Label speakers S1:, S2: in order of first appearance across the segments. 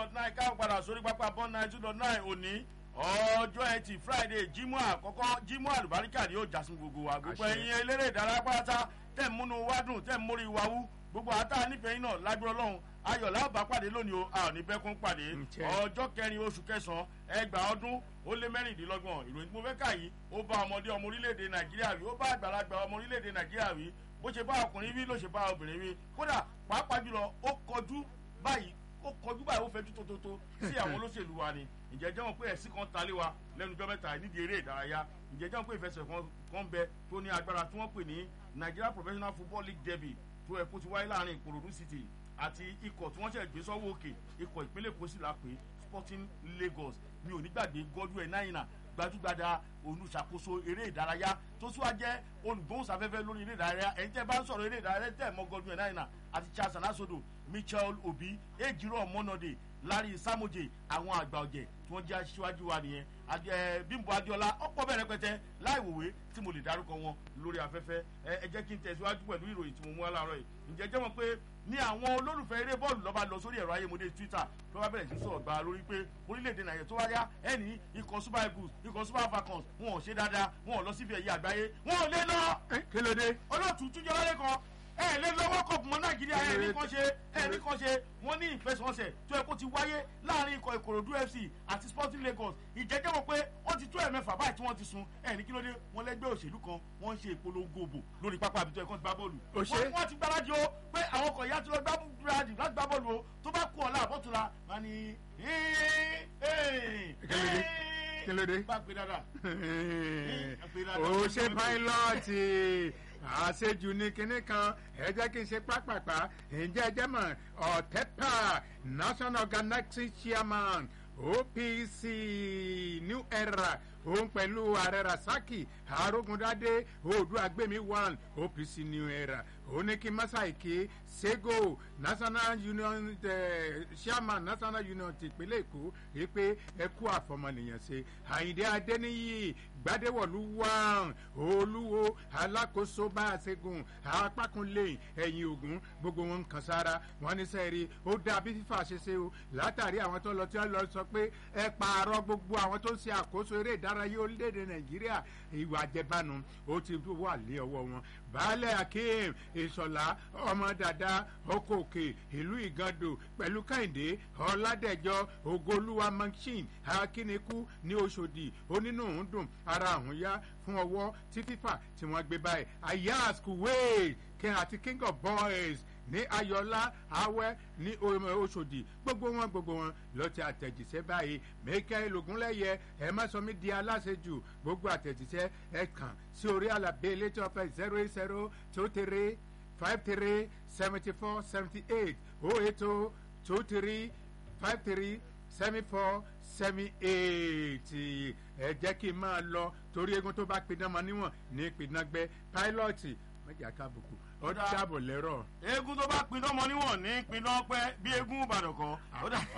S1: dot nine káwọn padà sórí pápá bond nine two dot nine òní ọjọ́ ẹtì friday jímọ̀ àkọ́kọ́ jímọ̀ àlùbáríkà ni yóò jásùn gbogbo wa gbogbo
S2: Àṣẹ.
S1: ẹ̀yin eléré ìdárayá pátá tẹ̀ ń múnú wá dùn tẹ̀ ń mórí wa wú gbogbo àtà nífẹ̀ẹ́ yín náà lágbó ọlọ́run ayọ̀ lábàá pàdé lónìí o a ò ní bẹ́kún pàdé
S2: Ǹjẹ́.
S1: ọjọ́ kẹrin oṣù kẹsàn-án ẹgbàá ọdún ó lé mẹ́rìndínlọ́gbọ̀n ìròyìn tí mo fẹ́ kà yìí ó bá ọmọdé ọmọ orílẹ̀-èdè nàìjíríà wí ó bá àgbàlagbà ọmọ orílẹ̀-èdè nàìjíríà wí bó ṣe bá ọkùnrin wí ló ṣe bá obìnrin wí kódà pàápàá jùlọ ó kọjú báyìí ó kọjú báyìí ó fẹjú tótótó sí àwọn olóṣèlú wa ni ǹjẹ́ jẹ́ wọn pé ẹ̀sìn kan talé wa lẹ́nu ọjọ́ mẹ́ta nídìí eré ìdárayá ǹjẹ́ jẹ́ wọn pé ìfẹsẹ̀ kan kan bẹ tó ní agbára tí wọ́n pè ní Nigeria Professional Football League Derby tó ẹ̀ kó ti wáyé láàrin Ìkòròdú City àti ikọ̀ tí wọ́n ṣẹ̀ gbé sọ́wọ́ òkè ikọ̀ ìpínlẹ̀ Èkó sì la pé Sporting Lagos mi ò ní gbàgbé Godwin náírà gbajúgbajà olùṣàkóso eré ìdárayá tó tún wá jẹ́ olùgbóhùnsáfẹ́fẹ́ lórí eré ìdárayá ẹ̀yin tẹ́ bá ń sọ̀rọ̀ eré ìdárayá tẹ́ mọ́ Godwin náírà àti Charles anasodo Michael Obi ejiro ọmọnọdẹ Larry Samoje àwọn àgbà ọ̀jẹ̀ tí wọ́n jẹ́ aṣíwájú wa nìyẹn Adé- ẹ, Bímbọ́ Adéọlá ọ̀pọ̀ bẹ̀rẹ̀ pẹ̀tẹ́ láì wòwe tí mo lè dárúkọ wọn lórí afẹ́fẹ́ ẹ ẹ jẹ́ kí n tẹ̀síwájú pẹ̀lú ìròyìn tí mo mú wá láàárọ̀ yìí ǹjẹ́ jẹ́ mọ̀ pé ní àwọn olólùfẹ́ eré bọ́ọ̀lù lọ́ba lọ sórí ẹ̀rọ ayémọdé Twitter tó bá bẹ̀rẹ̀ sí sọ̀rọ̀ gba lórí pé orílẹ̀-èdè Nàìjíríà tó wá yá ẹni ikọ̀ Super Eagles ikọ̀ Super Falcons wọn ò ṣe dáadáa wọn ò lọ síbi ẹ̀yẹ àgbáyé wọn ò lè lọ
S2: Ẹ, kí ló dé.
S1: olóòtú túnjọ lálẹ́ kan ẹ lè lọ́wọ́ kọ̀ọ̀pù mọ́ nàìjíríà ẹ ní kan ṣe ẹ ní kan ṣe wọ́n ní ìfẹsẹ̀wọnsẹ̀ tó yẹ kó ti wáyé láàrin ikọ̀ ìkòròdú fc àti sporting lagos ìjẹ́jẹ́ mọ̀ pé ó ti tó ẹ̀mẹ́fà báyìí tí wọ́n ti sun ẹ ní kí ló dé wọ́n lẹ́gbẹ́ òṣèlú kan wọ́n ń ṣe ìpolongo òbò lórí pápá àbítọ́ ẹ̀kọ́ ti gbá bọ́ọ̀lù
S2: Ó ṣe.
S1: wọ́n wọ́n ti gbáradì o pé àwọn ọkọ̀ ìyá ti lọ gbáradì láti gbá bọ́ọ̀lù o tó bá kú ọ̀la àbọ̀túnla wọn ni
S2: Kí ló dé? Kí ló dé?
S1: bá gbé dáadáa
S2: ó ṣe pílọ́ọ̀tì àṣejù ní kinní kan ẹ jẹ́ kí n ṣe pápápá ǹjẹ́ ẹ jẹ́ mọ̀ ọ̀tẹ́pà national organizing chairman OPC new era òun pẹ̀lú ààrẹ rasaki arógundádé oòdùàgbèmí one OPC new era oníkí masaike sego national union eh, chairman national union ti ìpínlẹ̀ èkó rí pé ẹ kú àfọmọnìyàn ṣe àyìndé adéníyì gbadéwọ̀lú wàn olúwo alákòóso bá a ṣẹ́gun apákúnlé ẹ̀yìn ògún gbogbo wọn kan sára wọn ní sẹ́ẹ̀rí ó dá bí fífà ṣe ṣe o látàrí àwọn tó lọ tí wọ́n lọ sọ pé ẹ pààrọ̀ gbogbo àwọn tó ń ṣe àkóso eré ìdárayá orílẹ̀-èdè nàìjíríà ìwà àjẹbánu ó ti wà lé ọwọ́ wọn baálẹ̀ akeem ìṣọ̀lá ọmọ dada ọkọ̀ òkè ìlú ìgàndò pẹ̀lú kẹ́hìndé ọ̀làdẹ̀jọ ògolúwa machine akínníkù ní oṣòdì onínúhùn dùn ara àwọn yá fún ọwọ́ tí fífà tí wọ́n gbé báyìí ayaz kuwait king àti king of boys ní ayọ̀lá awẹ́ ní oṣòdì gbogbo wọn gbogbo wọn lọ ti àtẹ̀jíṣẹ́ báyìí michael ogunlẹ́yẹ ẹ má sọ mí di aláṣejù gbogbo àtẹ̀jíṣẹ́ ẹ kàn sí orí àlàbé elétò ọ̀fẹ́ zero eight zero two three five three seventy four seventy eight oh eight oh two three five three seven four seven eight ẹ jẹ́ kí n máa lọ torí egun tó bá pidán mọ níwọ̀n ní pinágbẹ́ pílọ́ọ̀tì mẹ́jà kábùkù ó
S1: Ó dáa.
S2: dáàbò lẹ́rọ̀.
S1: eégún tó bá pinnu ọmọ níwọ̀n ní pinnu ọpẹ́ bí eégún ìbàdàn kan ó dà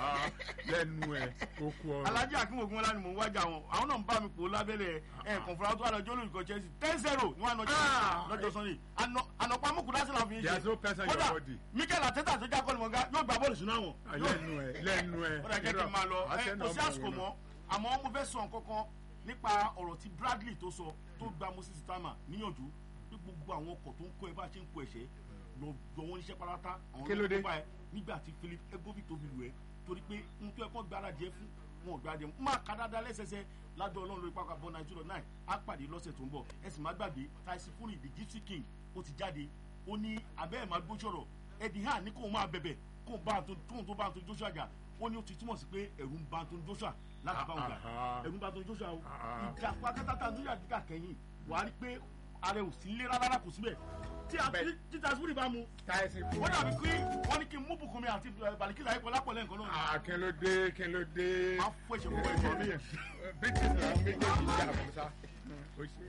S2: lẹ́nu ẹ̀ kó kú ọ̀rọ̀.
S1: alhaji akim ogunla ni mò ń wájà wọn àwọn náà ń bá mi pò lábẹ́lẹ̀ ẹ̀ kọ̀ǹfọ̀rọ̀ tó wà lọ́jọ́ olùkọ́ chelsea ten zero ní wọn àná
S2: Ah!
S1: lọ́jọ́ sunday ànàpá mọ̀kúdá sí làwọn fi ń
S2: There's no person in your
S1: kódà
S2: body.
S1: mikel ateta tó já kọ́ni mọ̀gá yóò gba bọ́ọ̀lù sínú àwọn.
S2: lẹ́nu ẹ̀ lẹ́nu ẹ̀.
S1: ó dà jẹ́ kí n máa lọ ẹ
S2: Arsenal
S1: kò sí
S2: mọ̀
S1: àsìkò
S2: wọn
S1: mọ́ àmọ́ mo fẹ́ sọ nǹkan kan nípa ọ̀rọ̀ tí bradley tó sọ tó gba moses tama níyànjú bí gbogbo àwọn ọkọ̀ tó ń kó ẹ bá ṣe ń kó ẹ̀ṣẹ́ lọ lọ wọn níṣẹ́ pátá àwọn
S2: Kí ló dé?
S1: tó bá ẹ nígbà tí philip egovic tó fi lù ẹ torí pé n tó ẹ kọ́ gbáradì ẹ fún wọn ò gbáradì ẹ fún máa ka dáadáa lẹ́sẹsẹ ládùn ọlọ́run lórí pápá bọ́ nàìjíríà náà á pàdé lọ́sẹ̀ tó ń bọ̀ ẹ sì má gbàgbé tyson fury the gypsy king ó ti jáde ó ní abẹ́ ẹ̀ máa gbóṣọ̀rọ̀ eddie han ní kóun máa bẹ̀bẹ̀ kóun bá tó tóun tó bá tó joshua jà ó ní ó ti túmọ̀ sí pé ẹ̀rù ń ba tó joshua láti bá wọn jà
S2: Ah, ah.
S1: ẹ̀rù ń ba tó joshua o
S2: Ah.
S1: ìjà pátápátá tó yà dídà kẹ́yìn wàá rí pé ààrẹ ò sí lé rárá kò síbẹ̀ tí a
S2: Bẹ́ẹ̀.
S1: tí tyson fury bá mu
S2: táyẹ̀sì kú.
S1: wọ́n dàbí pé wọ́n ní kí n mú bùkún mi àti balikisa ayé kọlá pọ̀lẹ́ nǹkan náà.
S2: Ah, kí ló dé kí ló dé.
S1: máa fún ẹ̀ṣẹ̀ gbogbo ẹ̀ṣọ́ mi.
S2: british náà méjèèjì jà fún sa. ó ṣe.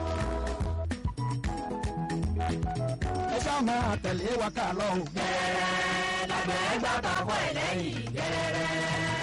S3: ẹ ṣáà máa tẹ̀lé wa ká lọ o.
S4: gẹ́rẹ́ lágbẹ̀ẹ́ gbàgbà wọ̀ ẹ̀ lẹ́yìn gẹ́rẹ́.